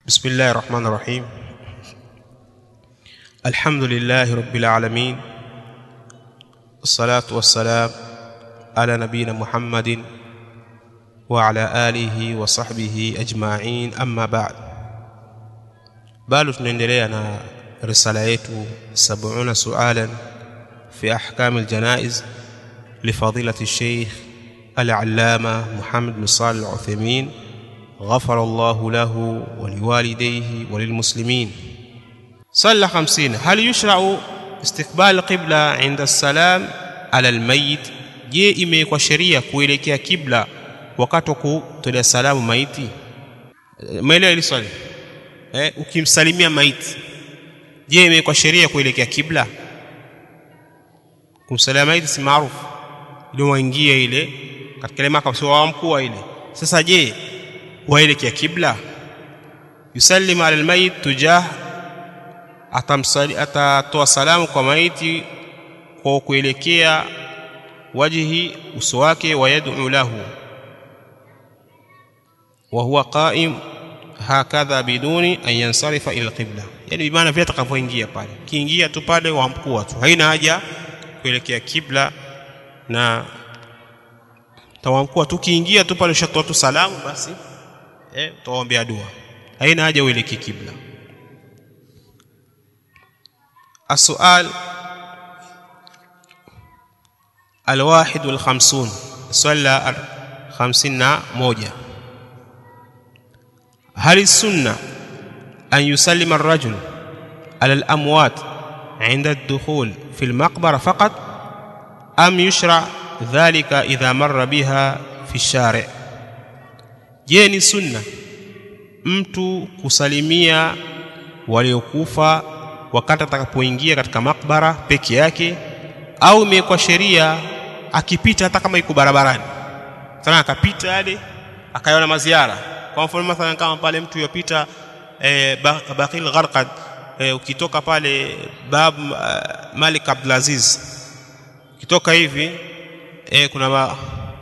بسم الله الرحمن الرحيم الحمد لله رب العالمين الصلاة والسلام على نبينا محمد وعلى آله وصحبه أجمعين أما بعد bado tunaendelea na risala yetu 70 sualan fi ahkam aljanaiz لفضيلة الشيخ العلامة محمد بن صالح العثيمين غفر الله له ولوالديه وللمسلمين صلى خمسين هل يشرع استقبال القبلة عند السلام على الميت je imewekwa sheria kuelekea kibla wakati wa kutolea salamu maiti maelewa hili swali eh, ukimsalimia maiti je imewekwa sheria kuelekea kibla kumsalimia maiti si maarufu ili waingie ile katika ile maka sio mkuu ile sasa je waelekea kibla yusallimu ala almayit tujah atamsali atatoa salamu kwa maiti kwa kuelekea wajhi uso wake wa yad'u lahu wa huwa qa'im hakadha biduni an yansarifa ila alqibla yani bimaana vile atakavyoingia pale kiingia tu pale wamkua tu haina haja kuelekea kibla na tawamkua tu kiingia tu pale ushatoa tu salamu basi eh utaombea dua haina haja uelekee kibla السؤال الواحد والخمسون صلى خمسين موجة هل السنة أن يسلم الرجل على الأموات عند الدخول في المقبرة فقط أم يشرع ذلك إذا مر بها في الشارع جيني سنة mtu kusalimia waliokufa wakati atakapoingia katika makbara peke yake au imekuwa sheria akipita hata kama iko barabarani sana akapita yale akaiona maziara kwa mfano mathalan kama pale mtu yopita e, Baqil Gharqad e, ukitoka pale bab uh, Malik Abdulaziz ukitoka hivi e, kuna ba,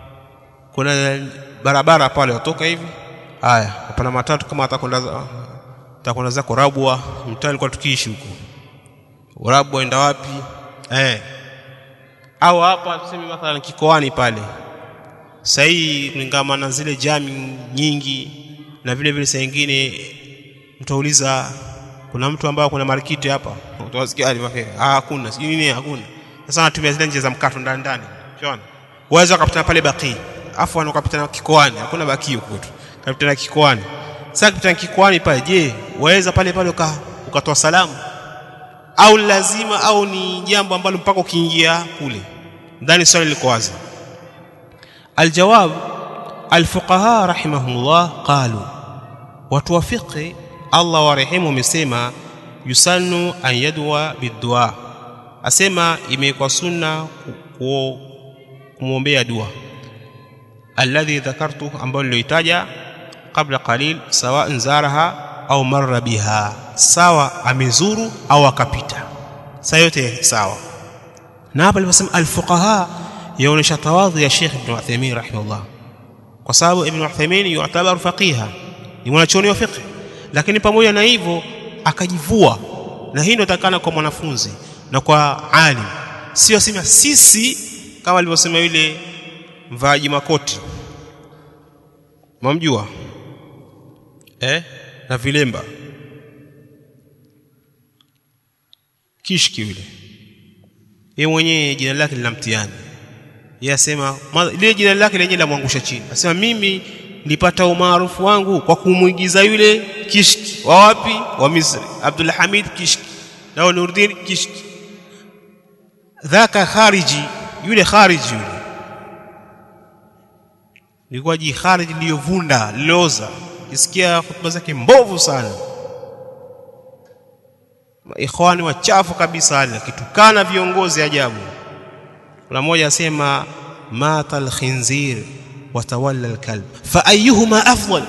kuna barabara pale watoka hivi haya hapana matatu kama atakwenda atakwenda zako Rabwa mtaa alikuwa tukiishi huko Rabwa enda wapi eh au hapa tuseme mathalan kikoani pale sahii kulingana na zile jami nyingi na vile vile saa nyingine mtauliza kuna mtu ambaye kuna marikiti hapa utawasikia alivyo ah hakuna sijui nini hakuna sasa natumia zile njia za mkato ndani ndani unaona waweza ukapita pale baki afu wanakapita kikoani hakuna baki huko tu kapita kikoani sasa kapita kikoani pale je waweza pale pale ukatoa salamu au lazima au ni jambo ambalo mpaka ukiingia kule ndani swali liko wazi aljawab alfuqaha rahimahumullah qalu watu wa fiqh Allah warehemu wamesema yusannu an yadwa bidua asema imekuwa sunna kumwombea dua alladhi dhakartu ambayo nilioitaja qabla qalil sawa zaraha au marra biha sawa amezuru au akapita saa yote sawa na hapa aliposema alfuqaha yaonesha tawadhu ya Sheikh Ibn Uthaymeen rahimahullah kwa sababu Ibn Uthaymeen yu'tabaru faqiha ni mwanachuoni wa fiqh lakini pamoja na hivyo akajivua na hii ndio takana kwa mwanafunzi na kwa alim sio sema sisi kama alivyosema yule mvaaji makoti mamjua eh na vilemba kishki yule yeye mwenyewe jina lake lina mtihani yeye asema ile jina lake lenyewe lamwangusha chini asema mimi nilipata umaarufu wangu kwa kumuigiza yule kishki wa wapi wa Misri Abdul Hamid kishki na Nuruddin kishki dhaka khariji yule khariji yule ilikuwa ji khariji liyovunda liloza isikia hotuba zake mbovu sana ikhwani wachafu kabisa wale kitukana viongozi ajabu kuna mmoja asema mata alkhinzir watawalla alkalb fa ayyuhuma afdal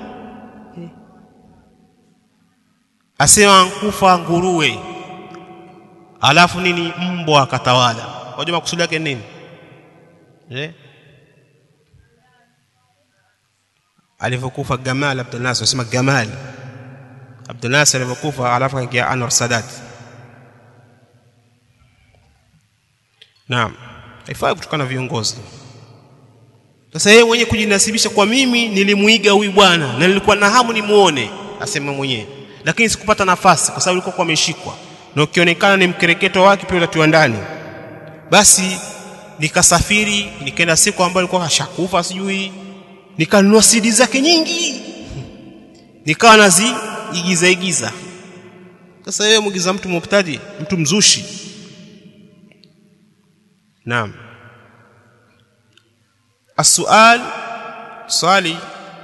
asema nkufa nguruwe alafu nini mbwa akatawala wajua makusudi yake nini eh alivyokufa Gamal Abdul Nasir anasema Gamal Abdul Nasir alipokufa alafu akaingia Anwar Sadat naam haifai kutokana na viongozi sasa yeye mwenyewe kujinasibisha kwa mimi nilimuiga huyu bwana na nilikuwa na hamu nimuone asema mwenyewe lakini sikupata nafasi kwa sababu alikuwa ameshikwa na ukionekana ni mkereketo wake pia utatiwa ndani basi nikasafiri nikaenda siku ambayo alikuwa kashakufa sijui nikanunua CD zake nyingi nikawa naziigiza igiza sasa wewe mwigiza mtu mubtadi mtu mzushi naam السؤال صالي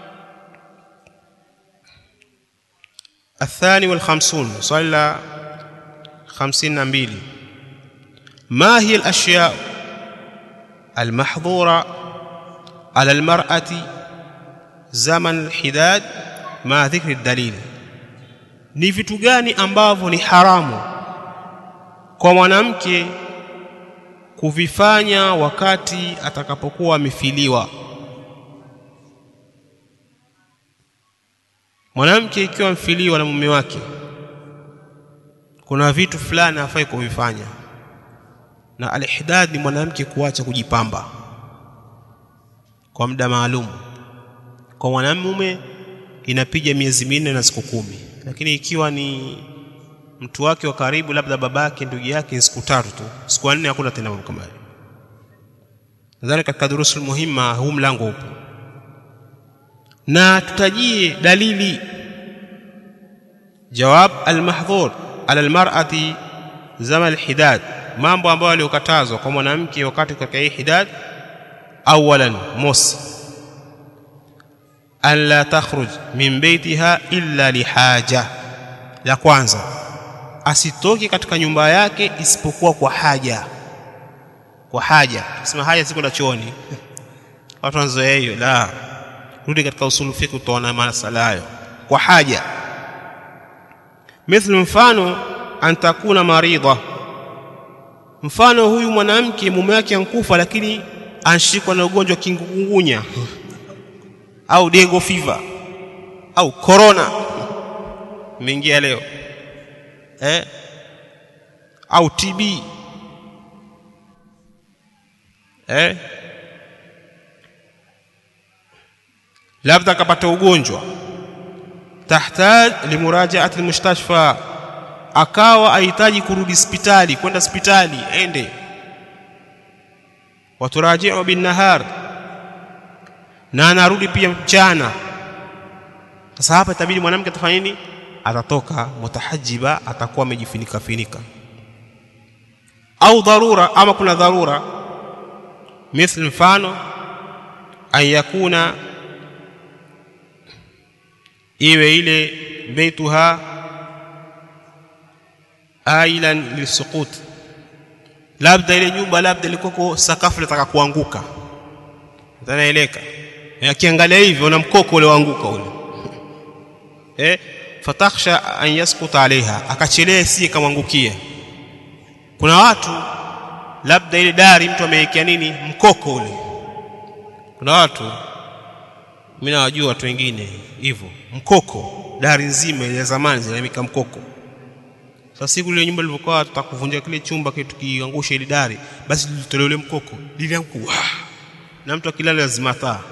الثاني والخمسون صلى خمسين نبيل ما هي الأشياء المحظورة على المرأة زمن الحداد مع ذكر الدليل ni vitu gani ambavyo ni haramu kwa mwanamke kuvifanya wakati atakapokuwa amefiliwa mwanamke ikiwa amfiliwa na mume wake kuna vitu fulani hafai kuvifanya na alihdad ni mwanamke kuacha kujipamba kwa muda maalum kwa mwanamume inapiga miezi minne na siku kumi lakini ikiwa ni mtu wake wa karibu labda babake ndugu yake ni siku tatu tu siku nne hakuna tena mambo kama hayo nadhani katika durusul muhimma huu mlango upo na tutajie dalili jawab almahdhur ala almar'ati zama alhidad mambo ambayo yaliokatazwa kwa mwanamke wakati katika hii hidad awalan mosi an la takhruj min baitiha illa lihaja la kwanza asitoke katika nyumba yake isipokuwa kwa haja kwa haja sema haja si kwenda chooni watu wanazoea hiyo la rudi katika usulu fiqh utaona masala hayo kwa haja mithlu mfano an takuna maridha mfano huyu mwanamke mume wake ankufa lakini anshikwa na ugonjwa kingungunya au dengo fever au corona imeingia leo eh au TB eh labda akapata ugonjwa tahtaj limurajaati almustashfa akawa ahitaji kurudi hospitali kwenda hospitali ende waturajiu binnahar na anarudi pia mchana sasa hapa itabidi mwanamke atafanya nini atatoka mutahajiba atakuwa amejifunika finika au dharura ama kuna dharura mithli mfano an yakuna iwe ile beituha ailan lisukut labda ile nyumba labda ilikuwa sakafu litaka kuanguka zanaeleka akiangalia hivyo na mkoko ule waanguka ule eh fatakhsha an yaskuta alaiha akachelea si kamwangukie kuna watu labda ile dari mtu amewekea nini mkoko ule kuna watu mimi nawajua watu wengine hivyo mkoko dari nzima ile zamani zinamika mkoko sasa siku ile nyumba ilivyokuwa tutakuvunja kile chumba kitu kiangusha ile dari basi tulitolewa ule mkoko lilianguka na mtu akilala lazima taa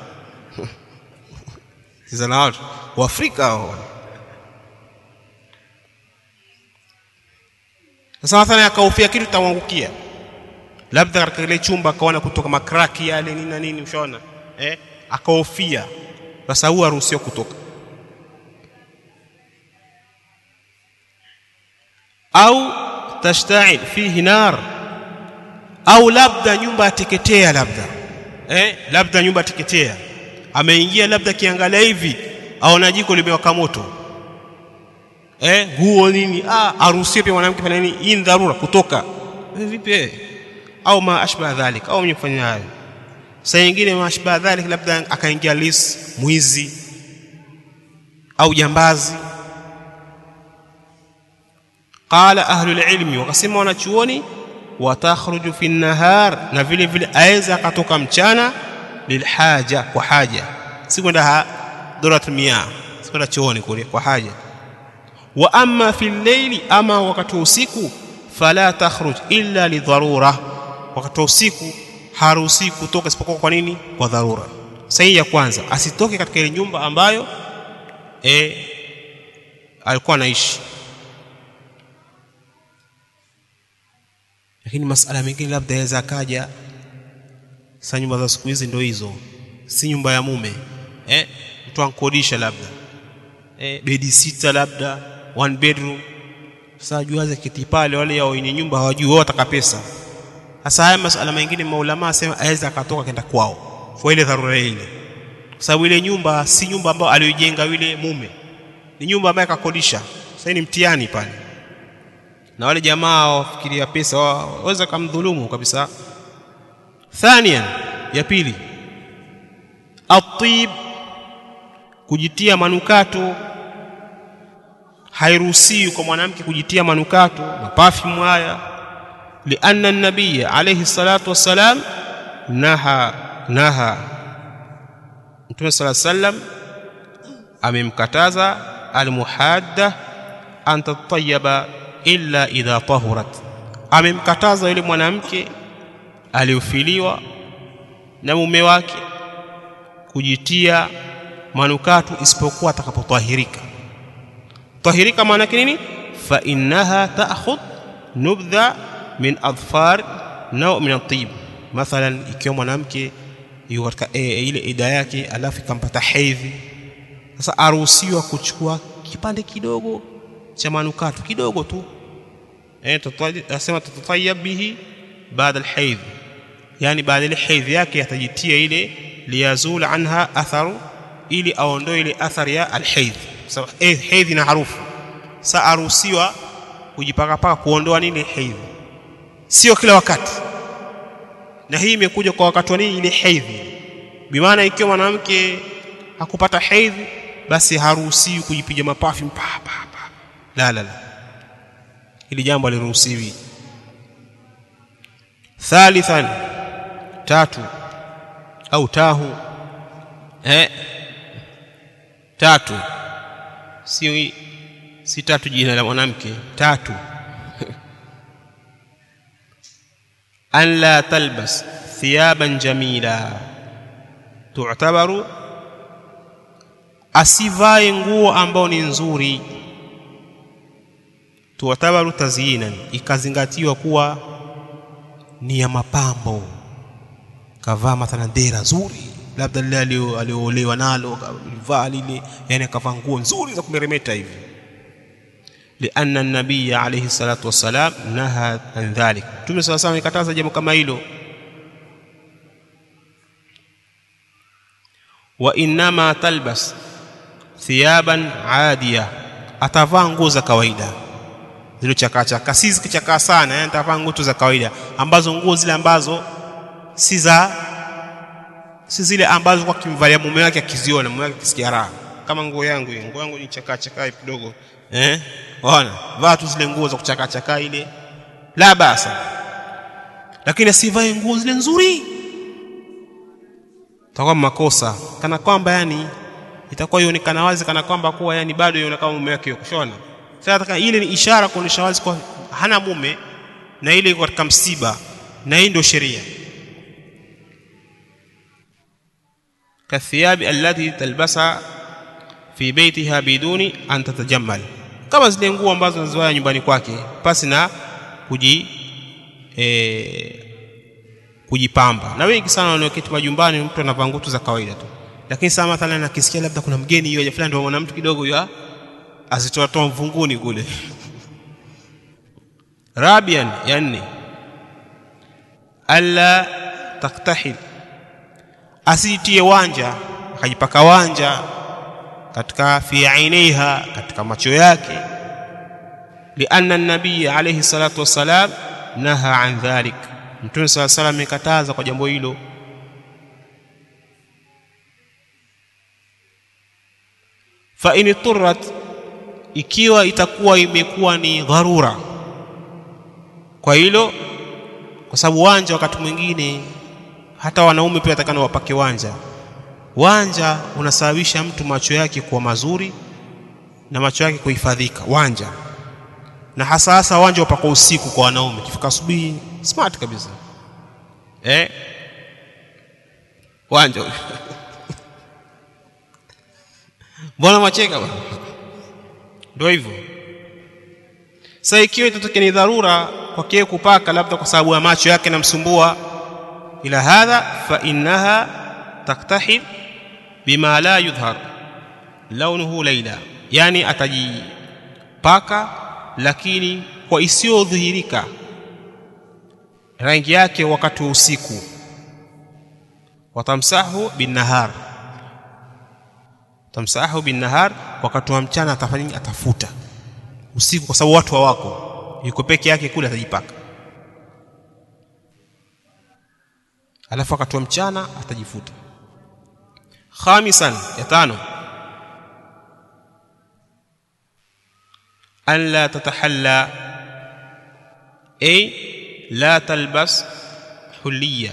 sasa na watu wa Afrika hao sasa mathalan akahofia kitu tamwangukia labda katika ile chumba akaona kutoka makraki yale nini na nini ushaona eh akahofia sasa huwa haruhusiwa kutoka au tashta'il fihi nar au labda nyumba ateketea labda eh labda nyumba ateketea ameingia labda kiangalia hivi aona jiko limewaka moto eh nguo nini ah haruhusiwi pia mwanamke fanya nini hii dharura kutoka eh, vipi eh au ma ashba dhalik au mwenye kufanya hayo saa nyingine ma ashba dhalik labda akaingia lis mwizi au jambazi qala ahlu alilmi wakasema wanachuoni watakhruju fi nahar na vile vile aweza akatoka mchana lilhaja kwa haja si kwenda dorat mia si kwenda chooni kule kwa haja wa amma fi llaili ama wakati wa usiku fala takhruj illa lidharura wakati wa usiku haruhusi kutoka isipokuwa kwa nini kwa dharura sahihi ya kwanza asitoke katika ile nyumba ambayo e, alikuwa anaishi lakini masala mengine labda yaweza akaja sa nyumba za siku hizi ndio hizo si nyumba ya mume eh, mtu ankodisha labda eh, bedi sita labda one bedroom sasa juaze kiti pale wale ya wenye nyumba hawajui wao wataka pesa sasa haya masala mengine maulama asema aweza akatoka kenda kwao kwa ile dharura ile kwa sababu ile nyumba si nyumba ambayo aliyojenga yule mume ni nyumba ambayo akakodisha sasa ni mtihani pale na wale jamaa wafikiria pesa waweza kumdhulumu kabisa thanian ya pili atib kujitia manukato hairuhusiwi kwa mwanamke kujitia manukato mapafimu haya lianna nabiy alayhi salatu wassalam naha naha mtume sala sallam amemkataza almuhadda an tatayaba illa idha tahurat amemkataza yule mwanamke aliofiliwa na mume wake kujitia manukato isipokuwa atakapotahirika tahirika maana yake nini fa innaha ta'khudh nubdha min adfar naw min at-tib mathalan ikiwa mwanamke yuko katika e, ile ida yake alafu ikampata hedhi sasa aruhusiwa kuchukua kipande kidogo cha manukato kidogo tu eh tutasema tutatayab bihi baada alhaidh yani baada ile hedhi yake atajitia ile liyazul anha atharu ili aondoe ile athari ya alhaidh sababu hedhi na harufu sa aruhusiwa kujipaka paka kuondoa nini hedhi sio kila wakati na hii imekuja kwa wakati wa nini ile hedhi bimaana ikiwa mwanamke hakupata hedhi basi haruhusiwi kujipiga mapafi pa pa pa la la la hili jambo aliruhusiwi thalithan tatu au tahu eh tatu si si tatu jina la mwanamke tatu an la talbas thiyaban jamila tu'tabaru asivae nguo ambao ni nzuri tu'tabaru tazyinan ikazingatiwa kuwa ni ya mapambo kavaa mathalan dera nzuri labda lile aliyoolewa nalo alivaa lile yani akavaa nguo nzuri za kumeremeta hivi لأن النبي عليه الصلاة والسلام نهى عن ذلك Mtume صلى الله عليه وسلم ikataza jambo kama hilo wa inma talbas thiyaban adiya atavaa nguo za kawaida zile chakaa chakaa si zikichakaa sana yani atavaa nguo za kawaida ambazo nguo zile ambazo si za si zile ambazo kwa kimvalia mume wake akiziona mume wake akisikia raha kama nguo yangu hii nguo yangu ni chakaa chakaa kidogo eh ona vaa tu zile nguo za kuchakaa chakaa ile la basa lakini asivae nguo zile nzuri itakuwa makosa kana kwamba yani itakuwa ionekana wazi kana kwamba kuwa yani bado ionekana mume wake kushona sasa ile ni ishara kuonyesha wazi kwa hana mume na ile iko katika msiba na hii ndio sheria kathiyabi allati talbasa fi baitiha biduni an tatajammal kama zile nguo ambazo anazoa nyumbani kwake pasi na kuji e, kujipamba na wengi sana wanaoketi majumbani mtu anavaa nguo za kawaida tu lakini saa mathalan akisikia labda kuna mgeni hiyo fulani ndio mwana mtu kidogo ya azitoa toa mvunguni kule rabian ya nne alla taktahil asitie wanja akajipaka wanja katika fi ainiha katika macho yake lianna an-nabiy alayhi salatu wassalam naha an dhalik mtume sala salam amekataza kwa jambo hilo fa in turrat ikiwa itakuwa imekuwa ni dharura kwa hilo kwa sababu wanja wakati mwingine hata wanaume pia watakana wapake wanja wanja unasababisha mtu macho yake kuwa mazuri na macho yake kuhifadhika wanja na hasa hasa wanja upako usiku kwa wanaume kifika asubuhi smart kabisa eh wanja mbona macheka bwana ndio hivyo sasa ikiwa itatokea ni dharura kwa kile kupaka labda kwa sababu ya macho yake namsumbua ila hadha fa innaha taktahid bima la yudhhar launuhu laila yani atajipaka lakini kwa isiyodhihirika rangi yake wakati wa usiku watamsahu binnahar tamsahu binnahar wakati wa mchana atafanya atafuta usiku kwa sababu watu hawako yuko peke yake kule atajipaka alafu wakati wa mchana atajifuta khamisan ya tano an la tatahalla ay la talbas huliya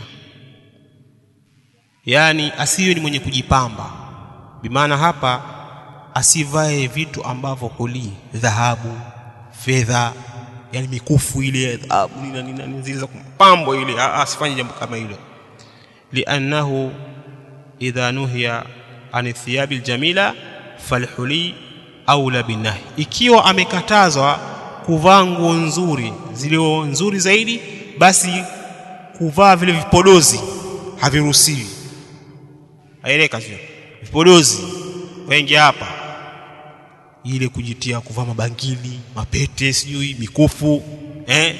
yani asiwe ni mwenye kujipamba bimaana hapa asivae vitu ambavyo huli dhahabu fedha yani mikufu ile dhahabu nini nini nini zile za kupambo ile asifanye jambo kama hilo liannahu idha nuhiya an thiyabi aljamila falhuli aula binahi ikiwa amekatazwa kuvaa nguo nzuri zilio nzuri zaidi basi kuvaa vile vipodozi haviruhusiwi aeleka sio vipodozi wengi hapa ile kujitia kuvaa mabangili mapete sijui mikufu eh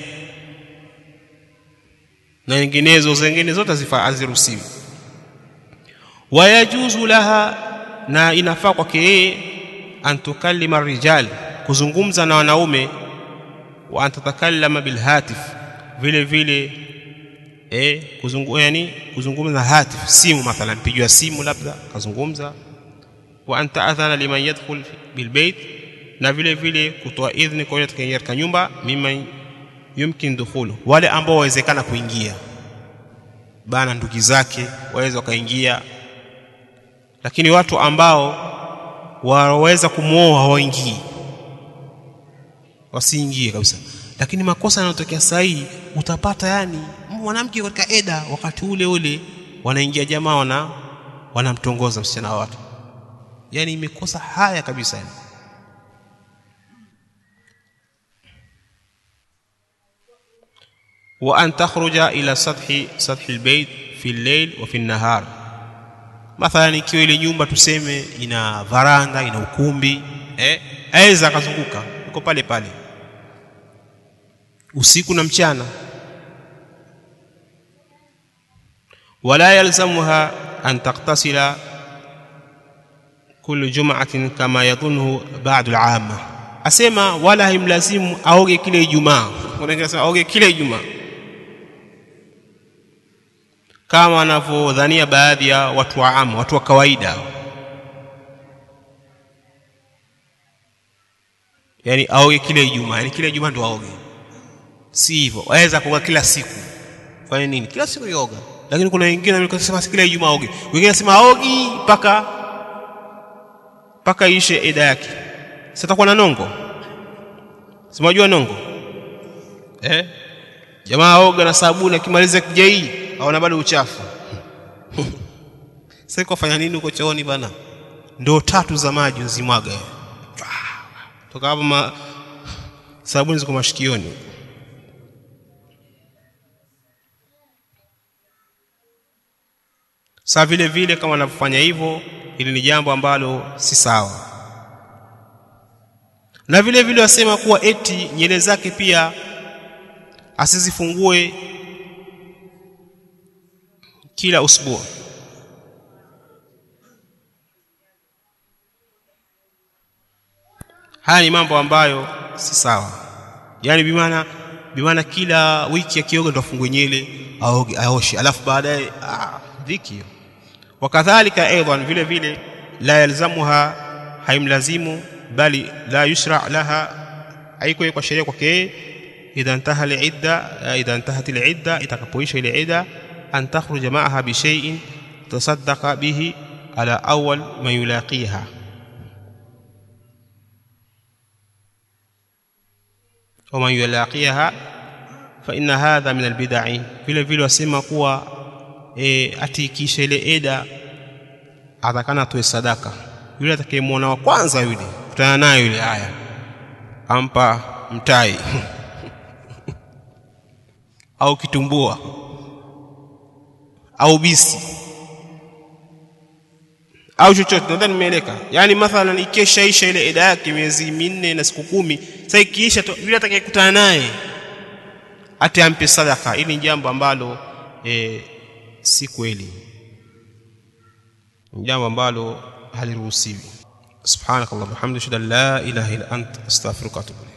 na nyinginezo zingine zote haziruhusiwi wayajuzu laha na inafaa kwake yeye an tukallima rijal kuzungumza na wanaume wa an tatakallama bilhatif vile vile eh kuzungu, yani kuzungumza na hatif simu mathalan pigiwa simu labda kazungumza wa an ta'adhana liman yadkhul bilbayt na vile vile kutoa idhni kwa yule atakayeingia katika nyumba mimman yumkin dukhulu wale ambao wawezekana kuingia bana ndugu zake waweza wakaingia lakini watu ambao waweza kumwoa hawaingii wasiingie kabisa lakini makosa yanayotokea saa hii utapata yani mwanamke katika eda wakati ule ule wanaingia jamaa wana wanamtongoza msichana wa watu yani imekosa haya kabisa yani. wa an takhruja ila sathi sathi albayt fi al-layl wa fi an-nahar mathalan ikiwa ile nyumba tuseme ina varanda ina ukumbi eh aweza akazunguka uko pale pale usiku na mchana wala yalzamuha an taktasila kullu jum'atin kama yadhunhu ba'd al-'amma asema wala haimlazimu aoge kile Ijumaa wengine sema aoge kile Ijumaa kama wanavyodhania baadhi ya watu wa amu watu wa kawaida yani aoge kile Ijumaa yani kile Ijumaa ndo aoge si hivyo waweza kuoga kila siku fanya nini kila siku yoga lakini kuna wengine wanasema kila Ijumaa aoge wengine wanasema aogi mpaka mpaka ishe eda yake sitakuwa na nongo simajua nongo eh jamaa aoga na sabuni akimaliza kijai aona bado uchafu sasa kufanya nini huko chooni bana ndoo tatu za maji uzimwaga toka hapo ma... sabuni ziko mashikioni saa vile vile kama wanavyofanya hivyo ili ni jambo ambalo si sawa na vile vile wasema kuwa eti nyele zake pia asizifungue kila usbua haya ni mambo ambayo si sawa yaani bimaana bimaana kila wiki akioga ndo afungue nyele aoge aoshe alafu baadaye ah, dhiki hiyo wakadhalika aidan vile vile la yalzamuha haimlazimu bali la yushra laha haiko kwa sheria kwake idha intaha al-idda idha intahat al-idda itakapoisha ile idda an takhruja ma'aha bi shay'in tasaddaqa bihi ala awwal ma yulaqiha waman yulaqiha fa inna hadha min albidai vile vile wasema kuwa e, ati kisha ile eda atakana atoe sadaka yule atakayemwona wa kwanza yule kutana naye yule haya ampa mtai au kitumbua au bisi au chochote nadhani nimeeleka yaani mathalan ikeshaisha ile eda yake miezi minne na siku kumi sasa ikiisha yule atakayekutana naye ati ampe sadaka hili ni jambo ambalo e, si kweli ni jambo ambalo haliruhusiwi subhanakallahumma hamdika la ilaha illa anta astaghfiruka wa atubu